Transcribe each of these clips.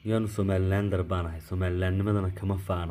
yaanu somalilander baan ahay somalilandnimadana kama faano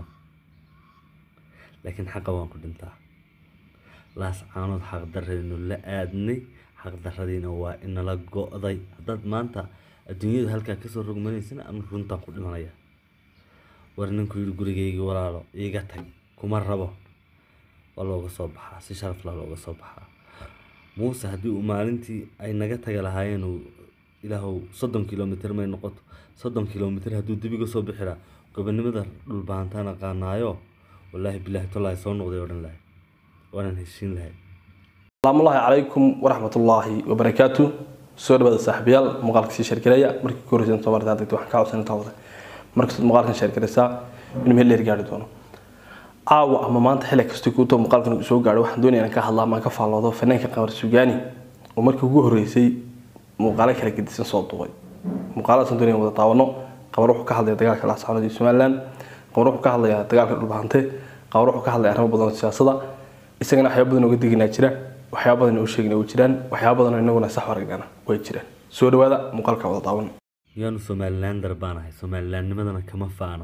laakiin xaqa waan ku dhintaa laas caanood xaqdarraynu la aadnay xaqdarradiina waa inala go-day haddaad maanta adduunyada halkaa kasoo rogmanaysana ama runtaan ku dhimanaya war ninku yidhi gurigaygii walaalo iiga tag kuma rabo waa looga soo baxaa si sharafla looga soo baxaa muuse haddii uu maalintii ay naga taga lahaayeen uu ilaahow soddon kilomitr may noqoto soddon kilomitr hadduu dibiga soo bixi lahaa gobonimada dhulbahantaan aqaanaayo wallaahi bilaahi tolaahi soo noqday odhan lahay waanaan heshiin lahay asalaamu ullaahi calaykum waraxmatullaahi wabarakaatu soo dhawaada saaxiibayaal muuqaalka sii sheergareeya markii ku horeysan soo martaa degto waxaan ka codsan intaa wada markastood muuqaalkan sheergaraysaa inuu meel dheer gaari doono caawa ama maanta xilli kasta kuutoo muuqaalkan uu soo gaadho waxaan doonaya inaan ka hadlaa ama aan ka faalloodo fanaanka qamar sugaani oo markii ugu horeysay muuqaalo kala gedisan soo duubay muuqaaladaasaan doonaya wada daawano qamar wuxuu ka hadlaya dagaalka laascaanood iyo somaliland qamar wuxuu ka hadlayaa dagaalka dhulbahante qamar wuxuu ka hadlaya arrimo badan oo siyaasada isagana waxyaaba badan oga deginaa jira waxyaaba badan oo sheegina way jiraan waxyaaba badan oo inaguna sax aragnana way jiraan soo dhawaada muuqaalka wada daawan yaanu somalilander baan ahay somalilandnimadana kama faano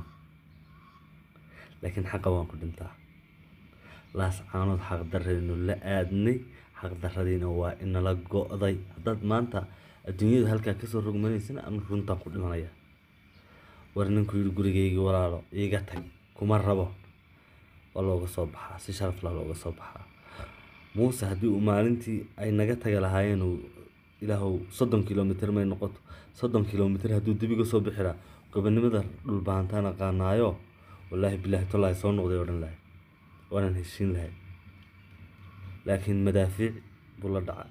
laakiin xaqa waan ku dhintaa laas caanood xaqdarraynu la aadnay xaqdarradiina waa inala go-day haddaad maanta adduunyada halkaa kasoo rogmanaysana ama runtaan ku dhimanaya war ninku yidhi gurigaygii walaalo iiga tag kuma rabo waa looga soo baxaa si sharafla looga soo baxaa muuse haddii uu maalintii ay naga taga lahaayeen uu ilaahow soddon kilomitr may noqoto soddon kilomitr hadduu dibiga soo bixi lahaa gobonimada dhulbahantaan aqaanaayo wallaahi bilaahi tolaahi soo noqday odhan lahay waanaan heshiin lahay laakiin madaafiic buu la dhacay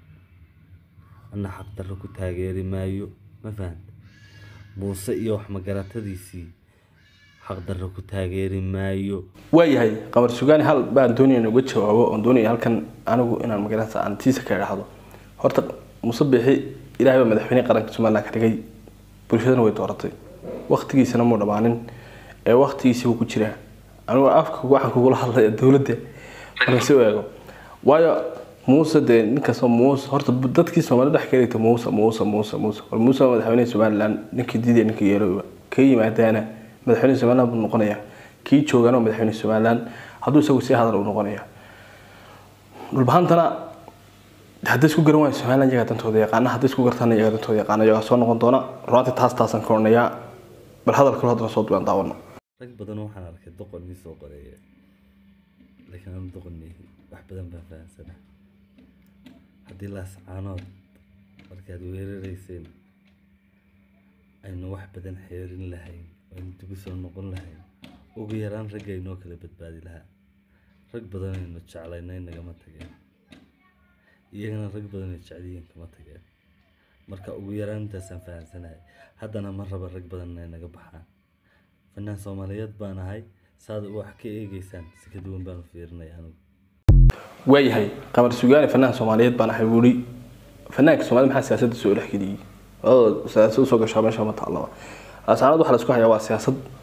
anna xaqdarro ku taageeri maayo ma fahanta muuse iyo wax magaratadiisii xaqdarro ku taageeri maayo waayahay qamar sugaani hal baan doonaya in uga jawaabo oon doonaya halkan anigu inaan magarata aan tiisa ka idhaahdo horta muuse biixi ilaahay baa madaxweyne qaranka somaliland ka dhigay bulshadana way dooratay waktigiisana muu dhammaanin ee waktigiisi wuu ku jiraa anigu afka waxaan kugula hadlaya dowladda marka si u eego waayo muuse dee ninkastoo muuse horta dadkii soomaalida dhex kaligta muuse muuse muuse muuse war muuse waa madaxweyne somaliland ninkii diidaya ninkii yeelooba ka yimaadaana madaxweyne somaliland buu noqonayaa kii joogaana waa madaxweyne somaliland hadduu isagu sii hadal uu noqonayaa dhulbahantana hadday isku garan waayo somaliland iyagaa dantooda yaqaana hadday isku gartaana iyagaa dantooda yaqaana iyagaa soo noqon doona runtii taas taasaan ka odhanayaa bal hadalkalo haddana soo duwaan daawano rag badan waxaan arkay doqon mii soo qoreeya laakiin anu doqon meehi wax badan baan fahamsanaa haddii laas caanood markaad weerarayseen aynu wax badan xeerin lahayn aynu dibu soo noqon lahayn ugu yaraan ragga inoo kala badbaadi lahaa rag badan aynu jeclaynay nagama tageen iyagana rag badan ay jecliyiin kama tageen marka ugu yaraan intaasaan fahamsanahay haddana ma raba rag badan inay naga baxaan fanaan soomaaliyeed baan ahay saad wax ka eegeysaan si ka duwan baan u fiirinaya anigu waayahay qamar sugaani fanaan soomaaliyeed baan ahay wuri fanaanka soomaalida maxaa siyaasadda soo dhexgeliyey oo siyaasad usoo gashaa meesha ma taallaba asaanad waxa la isku hayaa waa siyaasad